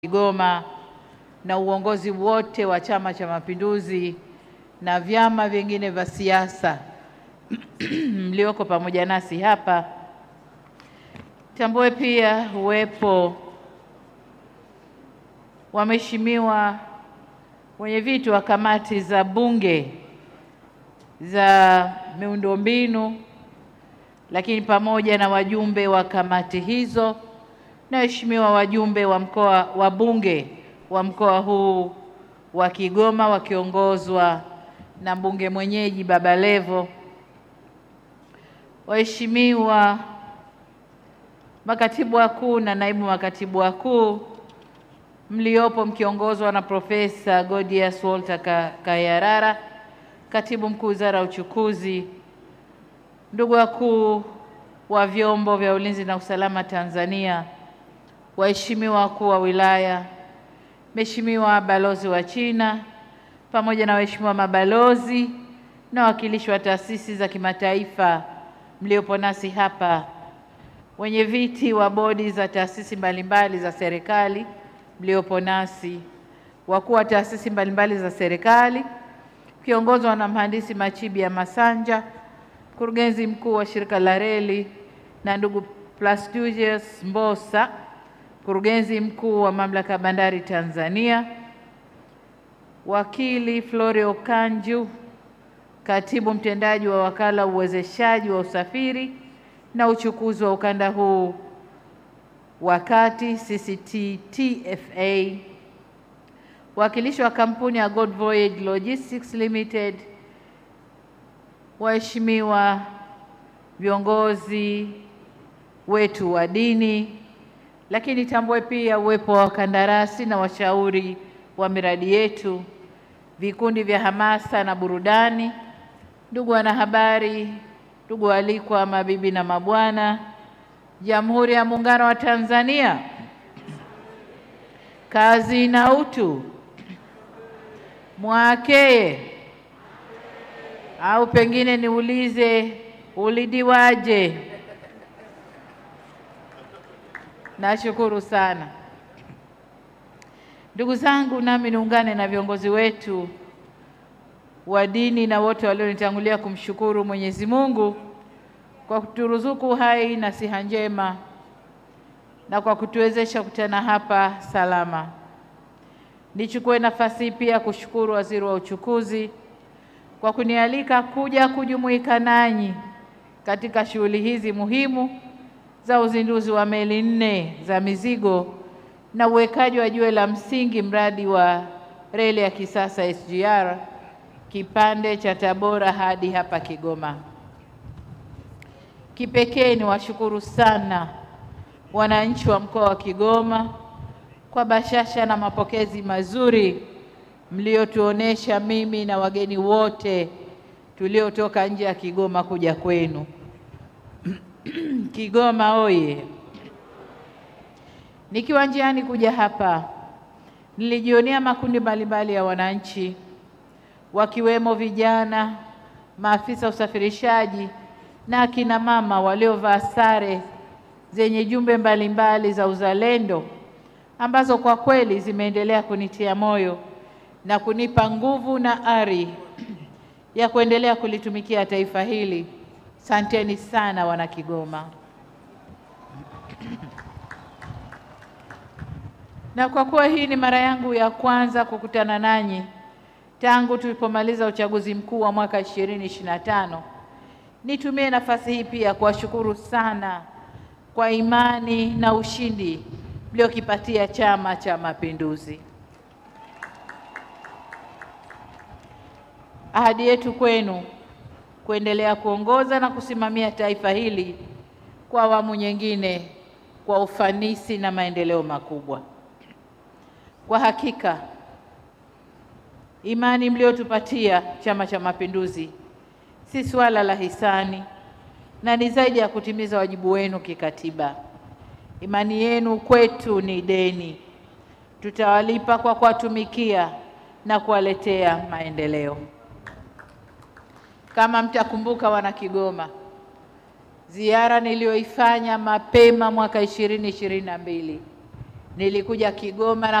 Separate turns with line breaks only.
Kigoma na uongozi wote wa Chama cha Mapinduzi na vyama vingine vya siasa mlioko pamoja nasi hapa. Tambue pia uwepo wa mheshimiwa wenye viti wa kamati za bunge za miundombinu, lakini pamoja na wajumbe wa kamati hizo na waheshimiwa wajumbe wa mkoa wa bunge wa mkoa huu wa Kigoma wakiongozwa na mbunge mwenyeji Baba Levo, waheshimiwa makatibu wakuu na naibu makatibu wakuu mliopo mkiongozwa na Profesa Godius Walter Ka- Kayarara, katibu mkuu wizara ya uchukuzi, ndugu wakuu wa vyombo vya ulinzi na usalama Tanzania, waheshimiwa wakuu wa wilaya, mheshimiwa balozi wa China pamoja na waheshimiwa mabalozi na wawakilishi wa taasisi za kimataifa mliopo nasi hapa, wenye viti wa bodi za taasisi mbalimbali za serikali mliopo nasi, wakuu wa taasisi mbalimbali za serikali kiongozwa na mhandisi Machibia Masanja, mkurugenzi mkuu wa shirika la reli, na ndugu Plastudius Mbosa, mkurugenzi mkuu wa mamlaka ya bandari Tanzania, wakili Florio Kanju, katibu mtendaji wa wakala uwezeshaji wa usafiri na uchukuzi wa ukanda huu wa kati CCT TFA, wakilishi wa kampuni ya God Voyage Logistics Limited, waheshimiwa viongozi wetu wa dini, lakini tambue pia uwepo wa wakandarasi na washauri wa miradi yetu, vikundi vya hamasa na burudani, ndugu wanahabari, ndugu waalikwa, mabibi na mabwana, Jamhuri ya Muungano wa Tanzania, kazi na utu, mwakeye au pengine niulize ulidiwaje? Nashukuru sana ndugu zangu, nami niungane na viongozi wetu wa dini na wote walionitangulia kumshukuru Mwenyezi Mungu kwa kuturuzuku hai na siha njema na kwa kutuwezesha kukutana hapa salama. Nichukue nafasi hii pia kushukuru Waziri wa Uchukuzi kwa kunialika kuja kujumuika nanyi katika shughuli hizi muhimu za uzinduzi wa meli nne za mizigo na uwekaji wa jiwe la msingi mradi wa reli ya kisasa SGR kipande cha Tabora hadi hapa Kigoma. Kipekee ni washukuru sana wananchi wa mkoa wa Kigoma kwa bashasha na mapokezi mazuri mliotuonesha mimi na wageni wote tuliotoka nje ya Kigoma kuja kwenu. Kigoma oye! Nikiwa njiani kuja hapa, nilijionea makundi mbalimbali ya wananchi wakiwemo vijana, maafisa usafirishaji na akina mama waliovaa sare zenye jumbe mbalimbali za uzalendo ambazo kwa kweli zimeendelea kunitia moyo na kunipa nguvu na ari ya kuendelea kulitumikia taifa hili. Santeni sana wana Kigoma. Na kwa kuwa hii ni mara yangu ya kwanza kukutana nanyi tangu tulipomaliza uchaguzi mkuu wa mwaka 2025, nitumie nafasi hii pia kuwashukuru sana kwa imani na ushindi mliokipatia Chama cha Mapinduzi. Ahadi yetu kwenu kuendelea kuongoza na kusimamia taifa hili kwa awamu nyingine kwa ufanisi na maendeleo makubwa. Kwa hakika imani mliotupatia Chama cha Mapinduzi si suala la hisani na ni zaidi ya kutimiza wajibu wenu kikatiba. Imani yenu kwetu ni deni, tutawalipa kwa kuwatumikia na kuwaletea maendeleo. Kama mtakumbuka, wana Kigoma, ziara niliyoifanya mapema mwaka ishirini ishirini na mbili nilikuja Kigoma na